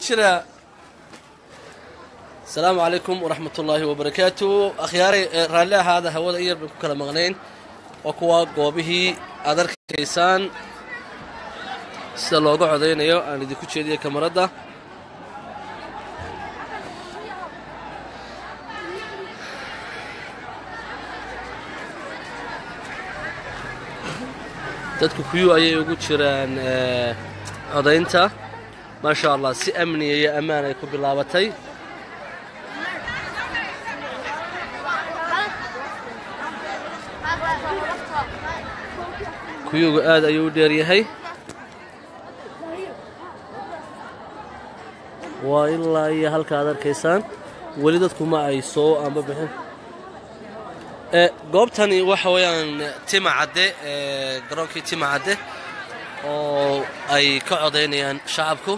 jira asalaamu calaykum waraxmat ullaahi wabarakaatu akhyaaray raalli ahaada hawada iyar bay ku kala maqnayn waa kuwa goobihii aad arkaysaan sida looga codaynayo aan idinku jeediya kamaradda dadku kuyuu ayay ugu jiraan codaynta maasha allah si amniya iyo ammaan ay ku bilaabatay kuyuuga aad ayuu u dheer yahay waa ilaa iyo halka aad arkaysaan weli dadku ma ay soo amba bixin goobtani waxa weeyaan tima cadde garoonkii tima cadde oo ay ka codaynayaan shacabku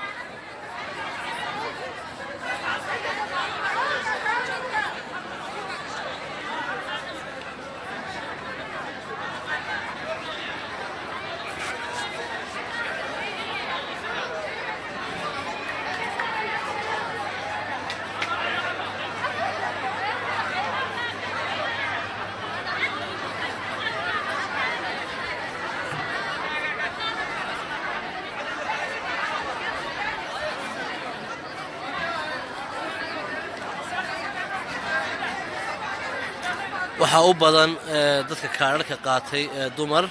waxaa u badan dadka kaadharhka qaatay ee dumar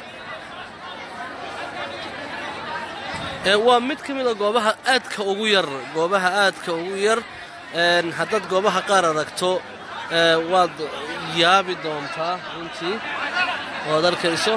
waa mid ka mid a goobaha aadka ugu yar goobaha aadka ugu yar haddaad goobaha qaar aragto waad yaabi doontaa runtii oad arkayso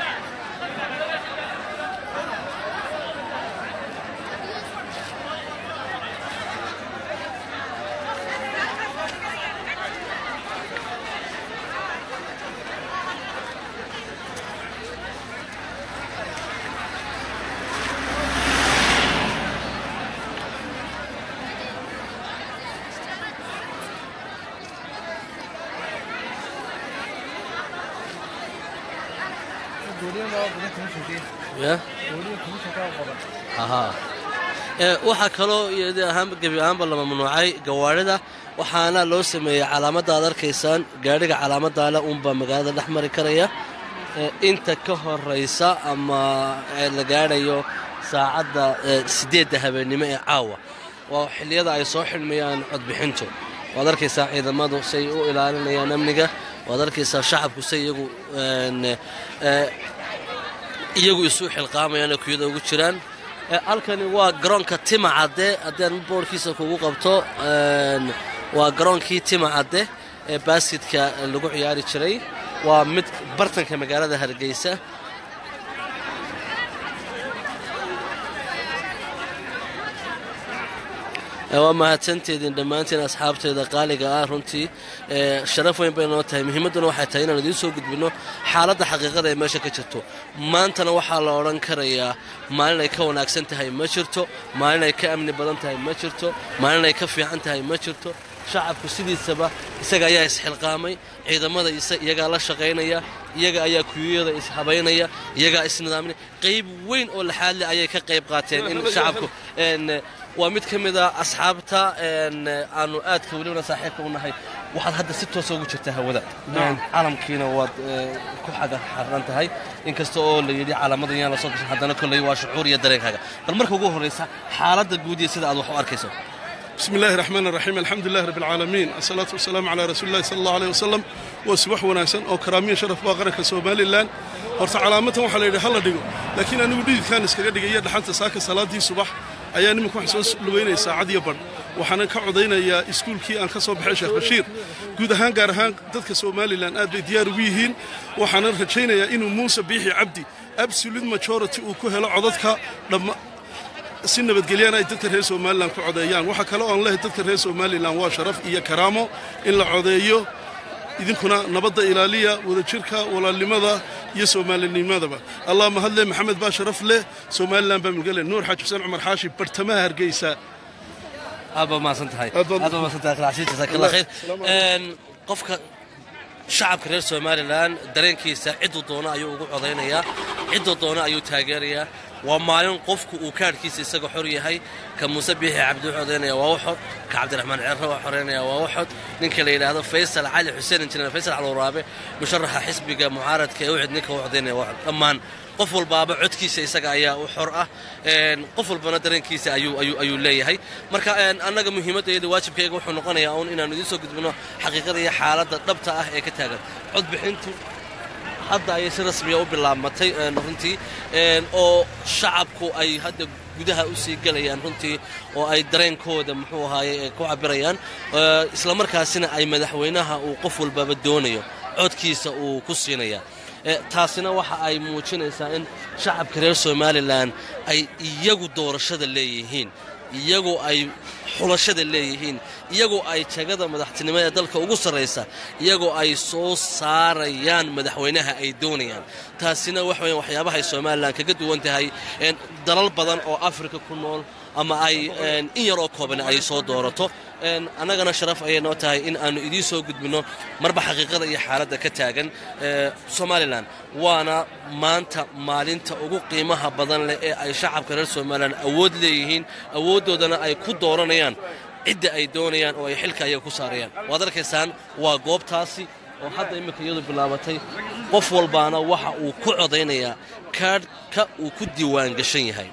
waxaa kaloo gebi ahaanba la mamnuucay gawaarida waxaana loo sameeyey calaamadda aad arkaysaan gaadhiga calaamadaale unbaa magaalada dhex mari karaya inta ka horaysa ama la gaadhayo saacadda siddeedda habeennimo ee caawa waa xilliyada ay soo xidhmayaan codbixintu waad arkaysaa ciidamadu say u ilaalinayaan amniga waad arkaysaa shacabku say iyagu iyagu isu xilqaamayaan ee kuyada ugu jiraan halkani waa garoonka tima cadde haddaan boorkiisa kugu qabto waa garoonkii tima cadde ee baaskidka lagu ciyaari jiray waa mid bartanka magaalada hargeysa waa mahadsanteedin dhammaantiin asxaabteeda qaaliga ah runtii sharaf weyn bay noo tahay muhiimadduna waxay tahay inaan idiin soo gudbinno xaaladda xaqiiqada ee meesha ka jirto maantana waxaa la odhan karayaa maalin ay ka wanaagsan tahay ma jirto maalin ay ka amni badan tahay ma jirto maalin ay ka fiican tahay ma jirto shacabku sidiisaba isaga ayaa isxilqaamay ciidamada iyagaa la shaqaynaya iyaga ayaa kuyuyada ishabaynaya iyagaa isnidaaminaya qayb weyn oo laxaadle ayay ka qayb qaateen in shacabku waa mid ka mid a asxaabta aanu aadka welibana saaxiibka u nahay waxaad hadda si toosa ugu jirtaa hawada caalamkiina waad ku xaga xarran tahay inkasta oo la yidhi calaamadan yaan la soo gashan haddana kolley waa shucuur iyo dareenkaaga bal marka ugu horraysa xaaladda guud iyo sida aad wax u arkayso بسم الله الرحمن الرحيم الحمد لله رب العالمين الصلاة والسلام على رسول الله صلى الله عليه وسلم وسبح وناسن أو كرامية شرف باقرك سومالي لان horta calaamatan waxaa la yidhi hala dhigo laakiin anigu dhididkaan iskaga dhigaya dhaxanta saaka salaadii subax ayaa nimanka waxaan soo lugaynaya saacad iyo badh waxaana ka codaynayaa iskuulkii aan ka soo baxay sheekh bashiir guud ahaan gaar ahaan dadka somalilan aad bay diyaar ugu yihiin waxaana rajaynayaa inuu muuse biixi cabdi absolute majority uu ku helo codadka dhamma si nabadgelyana ay dadka reer somalilan ku codeeyaan waxaa kale oon lehay dadka reer somalilan waa sharaf iyo karaamo in la codeeyo idinkuna nabadda ilaaliya wadajirka walaalnimada iyo soomaalinimadaba allah mahadle maxamed baa sharaf leh somalilan baa mulgale nuur xaaji xuseen cumar xaashi bartamaha hargeysa aad baa mahadsan tahay Aad baad- aad baa mahadsan tahay khalaasiin jazakallah khayr een qofka shacabka reer somalilan dareenkiisa ciduu doono ayuu ugu codaynayaa ciduu doono ayuu taageerayaa waa maalin qofku uu kaadhkiisa isaga xor yahay ka muuse biixi cabdi wuxuu odaynaya waa waxod ka cabdiraxmaan ceerre waa xoreynaya waa waxod ninka la yidhaahdo faysal cali xuseen injineer faysal calwaraabe musharaxa xisbiga mucaaradka ee ucid ninka u codaynaya waa waxod dhammaan qof walbaaba codkiisa isaga ayaa u xor ah qof walbana dareenkiisa ayuu leeyahay marka annaga muhiimadayda waajibkayga wuxuu noqonayaa uun inaanu idiin soo gudbino xaqiiqada iyo xaaladda dhabta ah ee ka taagan codbixintu hadda ayay si rasmiya u bilaabmatay runtii oo shacabku ay hadda gudaha u sii gelayaan runtii oo ay dareenkooda muxuu ahaaye ku cabirayaan islamarkaasina ay madaxweynaha uu qof walbaba doonayo codkiisa uu ku siinaya taasina waxa ay muujinaysaa in shacabka reer somalilan ay iyagu doorashada leeyihiin iyagoo ay xulashada leeyihiin iyagoo ay jagada madaxtinimo ee dalka ugu sarraysa iyagoo ay soo saarayaan madaxweynaha ay doonayaan taasina wax weyan waxyaabahay somalilan kaga duwan tahay dalal badan oo afrika ku nool ama ay in yar oo kooban ay soo doorato annagana sharaf ayay noo tahay in aanu idiin soo gudbinno marba xaqiiqada iyo xaaladda ka taagan somalilan waana maanta maalinta ugu qiimaha badan leh ee ay shacabka reer somalilan awood leeyihiin awooddoodana ay ku dooranayaan cidda ay doonayaan oo ay xilka ayaga ku saarayaan waad arkaysaan waa goobtaasi oo hadda imminka iyadu bilaabatay qof walbaana waxa uu ku codaynayaa kaadhka uu ku diiwaan gashan yahay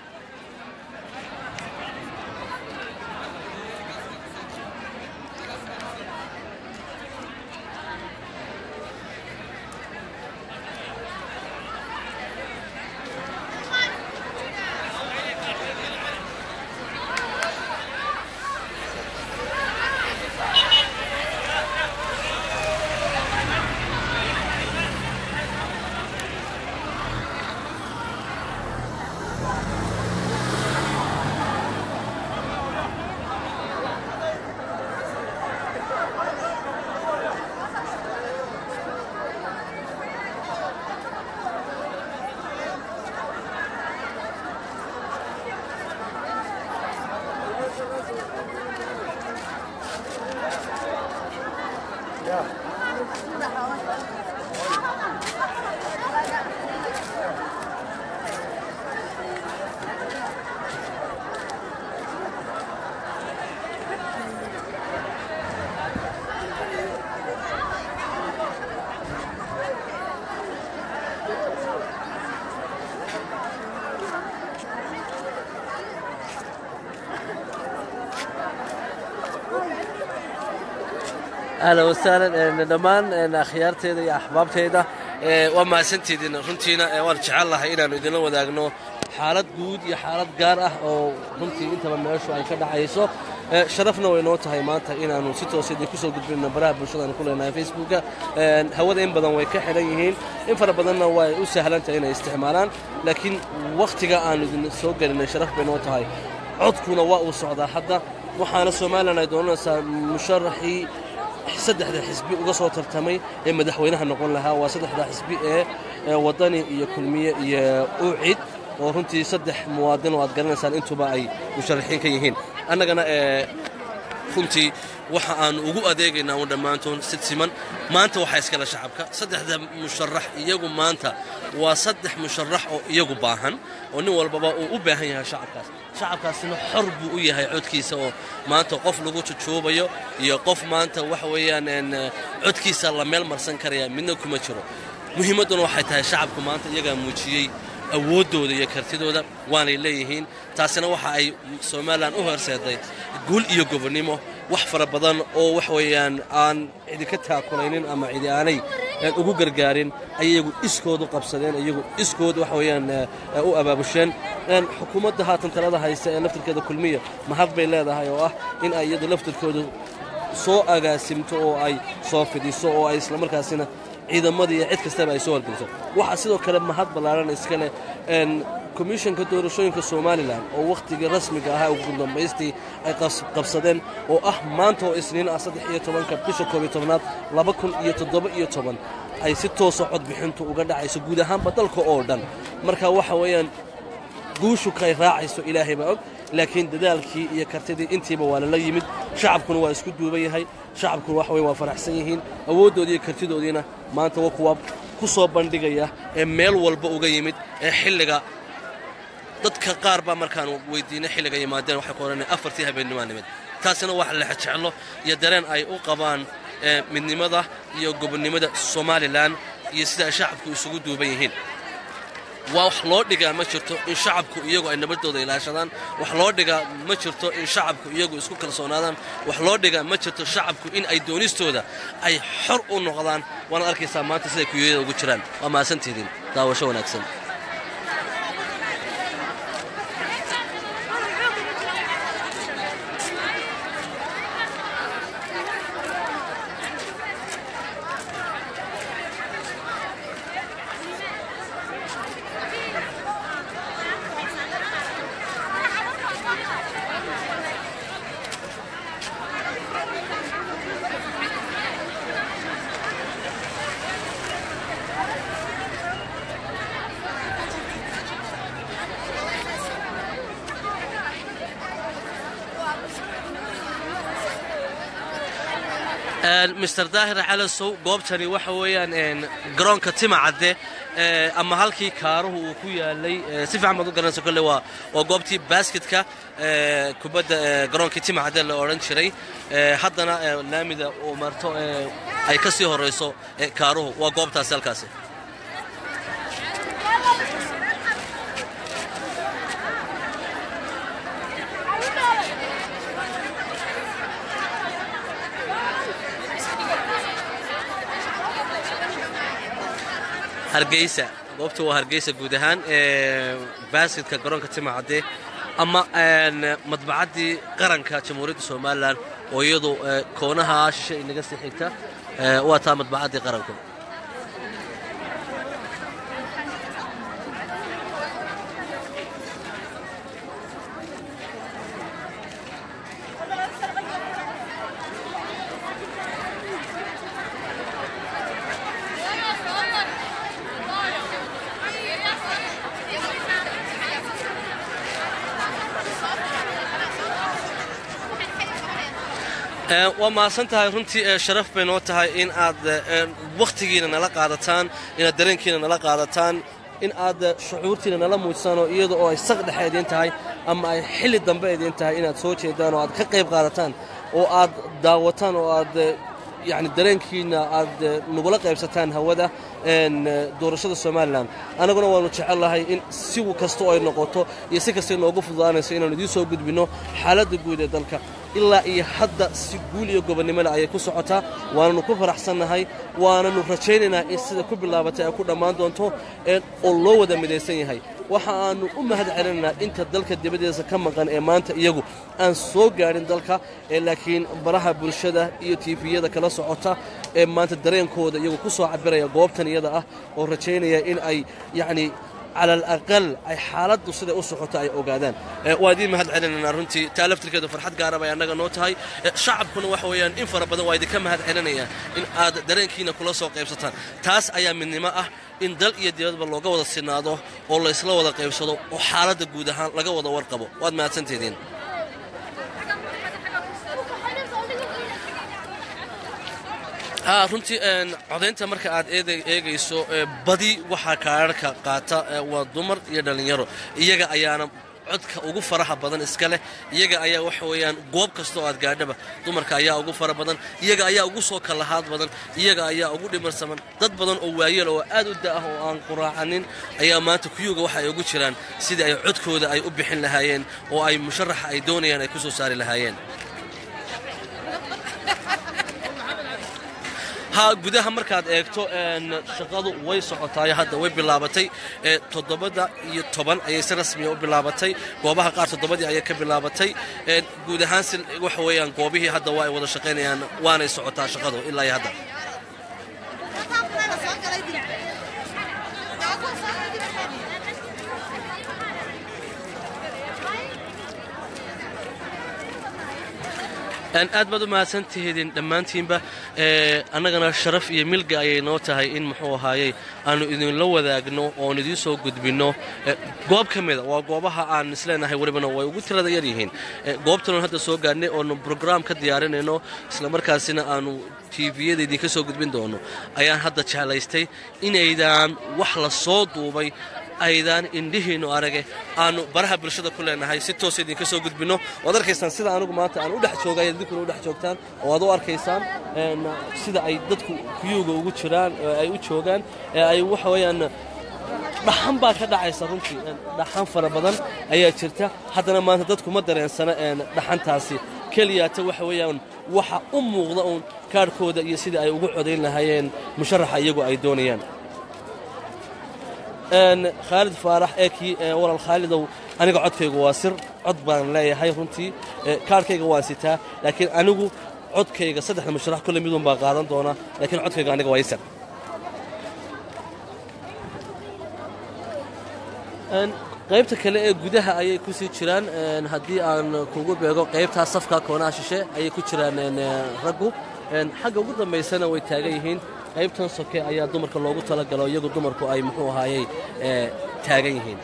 ahlan wasahlan dhammaan akhyaarteeda iyo axbaabteeda waa mahadsantiediin runtiina waan jecel lahay inaannu idinla wadaagno xaalad guud iyo xaalad gaar ah oo runtii intaba meeshu ay ka dhacayso sharafna way noo tahay maanta inaannu si toos idin kusoo gudbinno baraha bulshadaanu ku leenahay facebooka hawada in badan way ka xidhan yihiin in fara badanna way u sahlan tahay inay isticmaalaan laakiin wakhtiga aannu idin soo gelinay sharaf bay noo tahay codkuna waa uu socdaa hadda waxaana somalilan ay doonanaysaa musharaxii saddexda xisbi uga soo tartamay ee madaxweynaha noqon lahaa waa saddexda xisbi ee wadani iyo kulmiye iyo ucid oo runtii saddex muwaadin oo aad garanaysaan intuba ay musharaxiin ka yihiin annagana runtii waxa aanu ugu adeegaynaa un dhammaantoon sid siman maanta waxaa iskale shacabka saddexda musharax iyagu maanta waa saddex musharax oo iyagu baahan oo nin walbaba uu u baahan yahay shacabkaas shacabkaasina xor buu u yahay codkiisa oo maanta qof lagu jujuubayo iyo qof maanta waxa weeyaan codkiisa la meel marsan karaya midna kuma jiro muhiimadduna waxay tahay shacabku maanta iyagaa muujiyey awooddooda iyo kartidooda waanay leeyihiin taasina waxa ay somalilan u horseeday guul iyo gobonnimo wax fara badan oo wax weeyaan aan cidi ka taakulaynin ama cidi aanay ugu gargaarin ay iyagu iskoodu qabsadeen iyagu iskood wax weeyaan u abaabusheen xukuumadda haatan talada haysta ee laftirkeeda kulmiya mahad bay leedahay oo ah in ay iyadu laftirkoodu soo agaasimto oo ay soo fidiso oo ay islamarkaasina ciidamadii iyo cid kastaba ay soo horgeliso waxaa sidoo kale mahad ballaaran iskale komishanka doorashooyinka somalilan oo wakhtigii rasmiga ahaa ugu dambaystii ay qabsadeen oo ah maanta oo isniin ah saddex iyo tobanka bisha koob iyo tobnaad laba kun iyo toddoba iyo toban ay si toosa codbixintu uga dhacayso guud ahaanba dalka oo dhan marka waxa weeyaan guushu kay raacayso ilaahay baa og laakiin dadaalkii iyo kartidii intiiba waa lala yimid shacabkuna waa isku duuban yahay shacabkuna wax weyn waa faraxsan yihiin awooddoodii iyo kartidoodiina maanta waa kuwa ku soo bandhigaya ee meel walba uga yimid ee xilliga dadka qaar baa markaan weydiinay xilliga yimaadeen waxay ku odhanaya afartii habeennimaa nimid taasina wax lex jeclo iyo dareen ay u qabaan midnimada iyo gobonnimada somalilan iyo sida ay shacabku isugu duuban yihiin waa wax loo dhigaa ma jirto in shacabku iyagu ay nabadooda ilaashadaan wax loo dhigaa ma jirto in shacabku iyagu isku kalsoonaadaan wax loo dhigaa ma jirto shacabku in ay doonistooda ay xor u noqdaan waanaad arkaysaa maanta siday kuyooyada ugu jiraan waa mahadsantihiin daawasho wanaagsan mister daahir calasow goobtani waxa weeyaan garoonka tima cadde ama halkii kaaruhu uu ku yaalay si fiican baad u garanaysa kolle waa waa goobtii basketka kubadda garoonkii tima cadde la odhan jiray haddana laamida uu marto ay ka sii horayso kaaruhu waa goobtaasi halkaasi hargeysa goobta waa hargeysa guud ahaan baasketka garoonka timacadde ama madbacaddii qaranka jamhuuriyadda somalilan oo iyadu koonaha shishe inaga sii xigta waa taa madbacaddii qaranku waa mahadsan tahay runtii sharaf bay noo tahay in aad wakhtigiina nala qaadataan inaad dareenkiina nala qaadataan in aad shucuurtiina nala muujisaan oo iyada oo ay saq dhexe idiin tahay ama ay xilli dambe idiin tahay inaad soo jeedaan oo aad ka qayb qaadataan oo aad daawataan oo aad yani dareenkiina aad nagula qaybsataan hawada doorashada somalilan annaguna waannu jecellahay in si kastoo ay noqoto iyo si kastay noogu fududaanayso inaannu idiin soo gudbinno xaaladda guud ee dalka ilaa iyo hadda si guul iyo gobonnimole ayay ku socotaa waananu ku faraxsannahay waananu rajaynaynaa in sida ku bilaabatay ay ku dhammaan doonto oo loo wada midaysan yahay waxa aannu u mahad celinaynaa inta dalka dibaddiisa ka maqan ee maanta iyagu aan soo gaadhin dalka ee laakiin baraha bulshada iyo tiifiyada kala socota ee maanta dareenkooda iyagu ku soo cabiraya goobtan iyada ah oo rajaynaya in ay yacni cala alaqal ay xaaladdu siday u socoto ay ogaadaan waa idiin mahad celinaynaa runtii taa laftirkeedu farxad gaara bay annaga noo tahay shacabkuna waxa weeyaan in fara badan waa idinka mahad celinaya in aad dareenkiina kula soo qaybsataan taas ayaa midnimo ah in dal iyo dibadba looga wada sinaado oo laysla wada qaybsado oo xaaladda guud ahaan laga wada warqabo waad mahadsantiediin runtii codaynta marka aad eegayso badi waxaa kaararka qaata waa dumar iyo dhallinyaro iyaga ayaana codka ugu faraha badan iska leh iyaga ayaa waxa weeyaan goob kasta oo aad gaadhaba dumarka ayaa ugu fara badan iyaga ayaa ugu soo kallahaad badan iyaga ayaa ugu dhimarsaman dad badan oo waayeel oo aad u da'ah oo aan quraacanin ayaa maanta kuyuga waxa ay ugu jiraan sidii ay codkooda ay u bixin lahaayeen oo ay musharaxa ay doonayaan ay ku soo saari lahaayeen ha gudaha markaad eegto shaqadu way socotaay hadda way bilaabatay toddobada iyo toban ayay si rasmiya u bilaabatay goobaha qaar toddobadii ayay ka bilaabatay guud ahaan si waxa weeyaan goobihii hadda waa ay wada shaqaynayaan waanay socotaa shaqadu ilaa iyo hadda aad baad u mahadsantihiidin dhammaantiinba annagana sharaf iyo milga ayay noo tahay in muxuu ahaayey aannu idinla wadaagno oon idiin soo gudbinno goob ka mida waa goobaha aan isleenahay welibana way ugu tirada yar yihiin goobtanoon hadda soo gaadhnay oonu brograam ka diyaarinayno islamarkaasina aannu tiviyada idinka soo gudbin doono ayaan hadda jeclaystay inaydaan wax la soo duubay aydaan indhihiinnu arage aanu baraha bulshada ku leenahay si toos idinka soo gudbinno waad arkaysaan sida anigu maanta aan u dhex joogay idinkuna u dhex joogtaan oo aad u arkaysaan sida ay dadku kuyuuga ugu jiraan ay u joogaan ee ay waxa weeyaan dhaxan baa ka dhacaysa runtii dhaxan fara badan ayaa jirta haddana maanta dadku ma dareensana dhaxantaasi keliyaata waxa weeyaan waxa u muuqda uun kaadhkooda iyo sidai ay ugu codayn lahaayeen musharaxa iyagu ay doonayaan khaalid faarax ee kii walaal khaalidow aniga codkaygu waa sir cod baan leeyahay runtii kaadhkayga waan sitaa laakiin anigu codkayga saddexda musharax kulle midun baa qaadan doona laakiin codkayga aniga waa isar qaybta kale ee gudaha ayay ku sii jiraan haddii aan kugu beego qaybtaa safka koonaha shishe ayay ku jiraan raggu xagga ugu dambaysana way taagan yihiin qaybtan soke ayaa dumarka loogu talagalo iyagu dumarku ay muxuu ahaayey taagan yihiin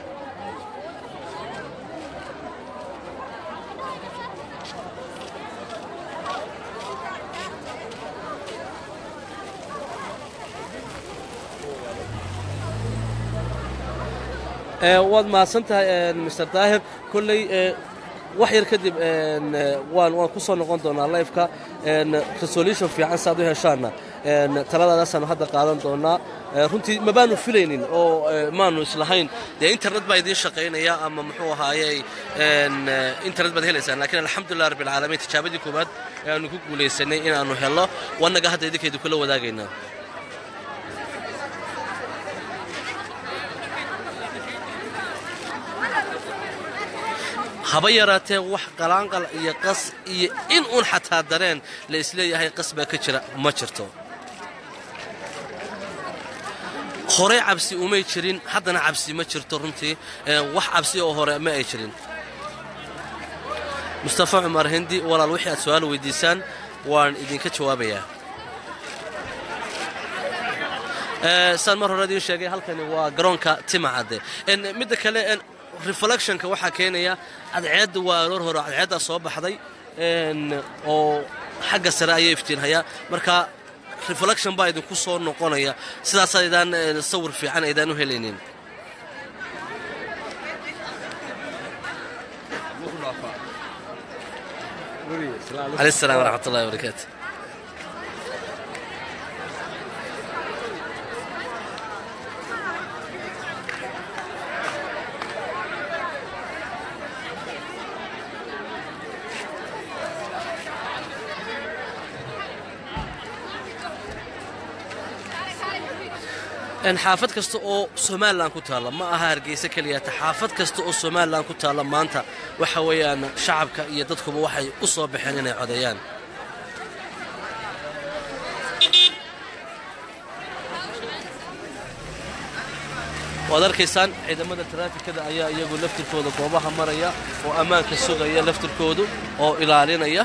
waad mahadsan tahay mr daahir kolley wax yar kadib waan waan ku soo noqon doonaa lifeka resolution fiican saaad u heshaanna taladadaasaan hadda qaadan doonaa runtii ma baanu filaynin oo maanu islahayn dee internet baa idiin shaqaynaya ama muxuu ahaayey internet baad helaysaan lakiin alxamdulilah rabbi alcaalamiin tijaabadii koowaad ee aanu ku guulaysanay inaannu helno wannaga hadda idinkeedu kula wadaagaynaa haba yaraatee wax qalaanqal iyo qas iyo in uun xataa dareen la isleeyahay qas baa ka jira ma jirto horey cabsi umay jirin haddana cabsi ma jirto runtii wax cabsi oo hore ma ay jirin mustafa cumar hindi walaal wixii aad su-aal weydiisaan waan idinka jawaabayaa saan mar hore idiin sheegay halkani waa garoonka timacadde midda kale reflectionka waxaa keenaya cadceedda waa aroor hore cadceeddaa soo baxday oo xagga sare ayay iftiinhayaa marka reflection baa idinku soo noqonaya sidaas aydaan sawir fiican aydaan u helaynin عليه السلام ورحمة الله وبركاته xaafad kasta oo somalilan ku taalla ma aha hargeysa keliyata xaafad kasta oo somalilan ku taalla maanta waxa weeyaan shacabka iyo dadkuba waxay u soo baxeen inay codeeyaan waad arkaysaan ciidamada taraafikada ayaa iyagu laftirkooda goobaha maraya oo ammaanka sugaya laftirkoodu oo ilaalinaya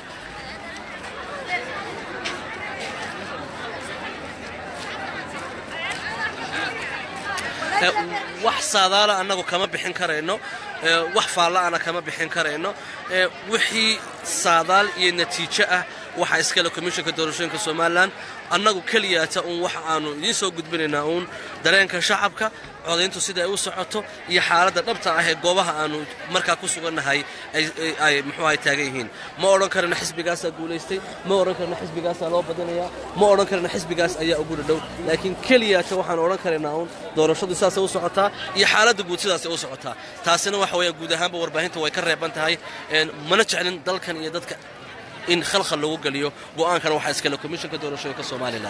wax saadaala annagu kama bixin karayno wax faalla'ana kama bixin karayno wixii saadaal iyo natiijo ah waxaa iskale komishanka doorashooyinka somalilan annagu keliyaata uun waxa aanu idiin soo gudbinaynaa uun dareenka shacabka codayntu sida ay u socoto iyo xaaladda dhabta ah ee goobaha aanu markaa ku sugannahay ay muxuu ahay taagan yihiin ma odhan karana xisbigaasaa guulaystay ma odhan karana xisbigaasaa loo badinayaa ma odhan karana xisbigaas ayaa ugu dhadhow laakiin keliyaata waxaan odhan karaynaa uun doorashadu sidaasay u socotaa iyo xaaladda guud sidaasay u socotaa taasina waxa weeya guud ahaanba warbaahinta way ka reeban tahay mana jeclin dalkan iyo dadka in khalkhal lagu geliyo go'aankana waxaa iskale komishanka doorashooyinka somalilan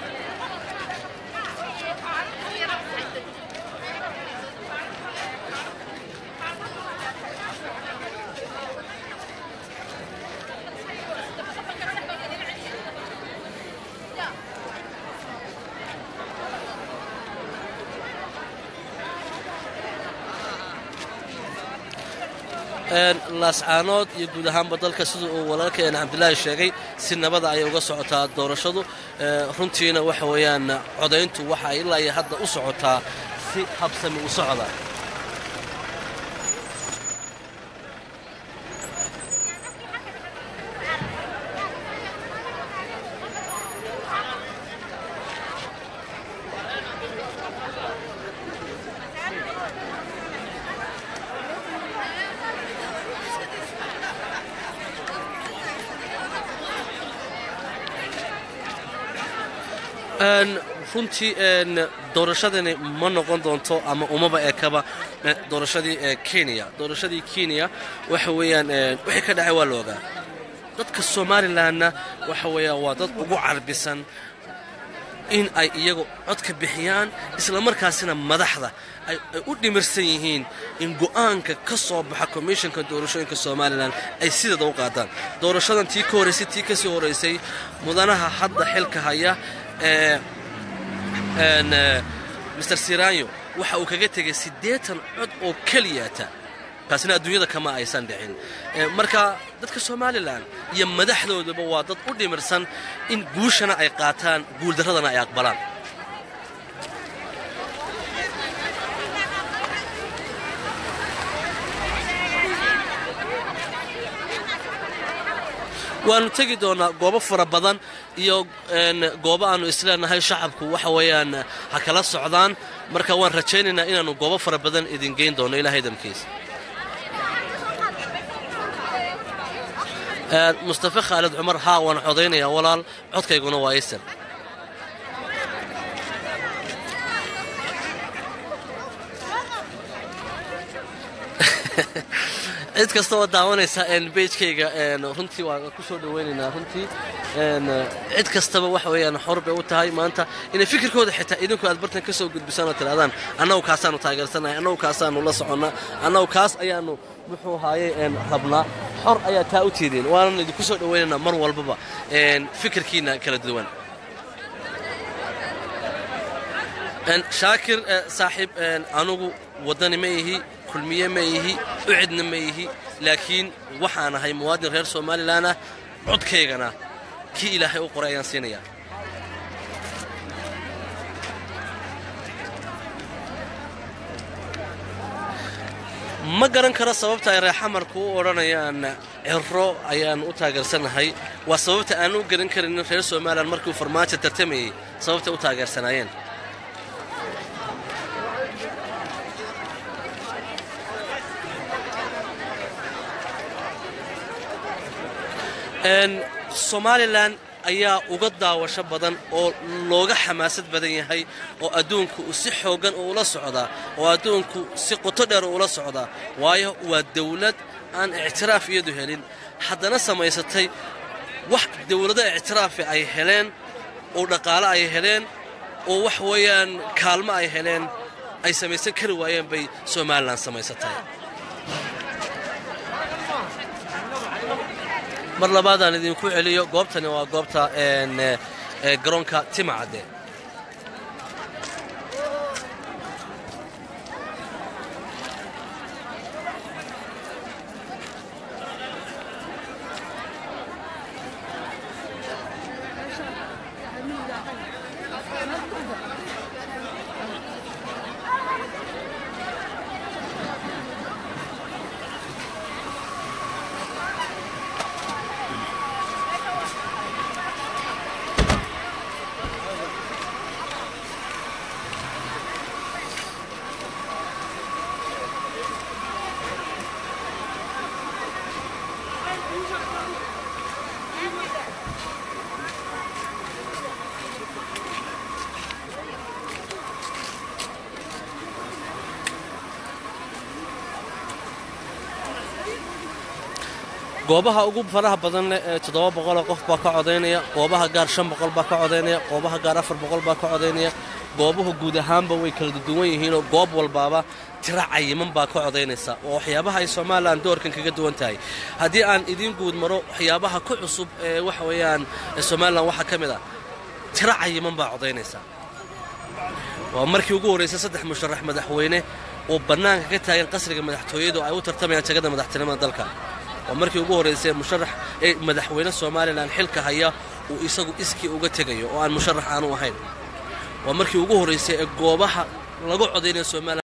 laascaanood iyo guud ahaanba dalka sida uu walaalkeen cabdilaahi sheegay si nabada ayay uga socotaa doorashadu runtiina waxa weeyaan codayntu waxa ay ilaa iyo hadda u socotaa si habsami u socda runtii doorashadani ma noqon doonto ama umaba ekaba doorashadii kenya doorashadii kenya waxa weeyaan wixii ka dhacay waa la ogaa dadka somalilanna waxa weeyaan waa dad ugu carbisan in ay iyagu codka bixiyaan islamarkaasina madaxda ay u dhimirsan yihiin in go'aanka ka soo baxa komishanka doorashooyinka somalilan ay sideeda u qaadaan doorashadan tii ka horraysay tii kasii horraysay mudanaha hadda xilka haya ee master siranyo waxa uu kaga tegay siddeetan cod oo keliyata taasina adduunyada kama aysan dhicin marka dadka somalilan iyo madaxdoodaba waa dad u dhimirsan in guushana ay qaataan guuldarradana ay aqbalaan waannu tegi doonaa goobo fara badan iyo goobo aannu isleenahay shacabku waxa weeyaan ha kala socdaan marka waan rajaynaynaa inaannu goobo fara badan idin geyn doono ilahay damkiisa mustafe khaalid cumar haa waan codaynayaa walaal codkayguna waa isar cid kasta oo daawanaysa beijkayga runtii waa ku soo dhawaynaynaa runtii cid kastaba waxa weeyaan xor bay u tahay maanta inay fikirkooda xitaa idinku aad bartan ka soo gudbisaan oo tidhahdaan annagu kaasaannu taageersanahay annagu kaasaannu la soconnaa annagu kaas ayaannu muxuu haayey rabnaa xor ayaa taa u tiideen waanan idinku soo dhawaynaynaa mar walbaba fikirkiina kala duwan shaakir saaxiib anugu waddani ma ihi kulmiye ma ihi ucidna ma ihi laakiin waxaan ahay muwaadin reer somalilan ah codkaygana kii ilaahay u qoray ayaan siinayaa ma garan karo sababta ay reexamarku u odhanayaan ciro ayaan u taageersanahay waa sababta aan u garan karinin reer somalilan markiiuu farmaajo tartamayey sababtay u taageersanaayeen somalilan ayaa uga daawasho badan oo looga xamaasad badan yahay oo adduunku si xooggan uula socdaa oo adduunku si qoto dheer uula socdaa waayo waa dawlad aan ictiraaf iyadu helin haddana samaysatay wax dawlado ictiraafi ay heleen oo dhaqaale ay heleen oo wax weeyaan kaalmo ay heleen ay samaysan kari waayeen bay somalilan samaysatay mar labaadaan idinku celiyo goobtani waa goobta garoonka timacadde goobaha ugu faraha badan leh ee toddoba boqoloo qof baa ka codaynaya goobaha gaar shan boqol baa ka codaynaya goobaha gaar afar boqol baa ka codaynaya goobuhu guud ahaanba way kala duwan yihiinoo goob walbaaba tira cayiman baa ka codaynaysa oo waxyaabaha ay somalilan doorkan kaga duwan tahay haddii aan idiin guud maro waxyaabaha ku cusub ee waxa weeyaan somalilan waxaa ka mid ah tira cayiman baa codaynaysa waa markii ugu horraysay saddex musharax madaxweyne oo bannaanka ka taagan qasriga madaxtooyadu ay u tartamayaan jagada madaxtinimada dalka waa markii ugu horraysay musharax ee madaxweyne somalilan xilka haya uu isagu iskii uga tegayo oo aan musharax aanu ahayn waa markii ugu horraysay ee goobaha lagu codaynaya somalilan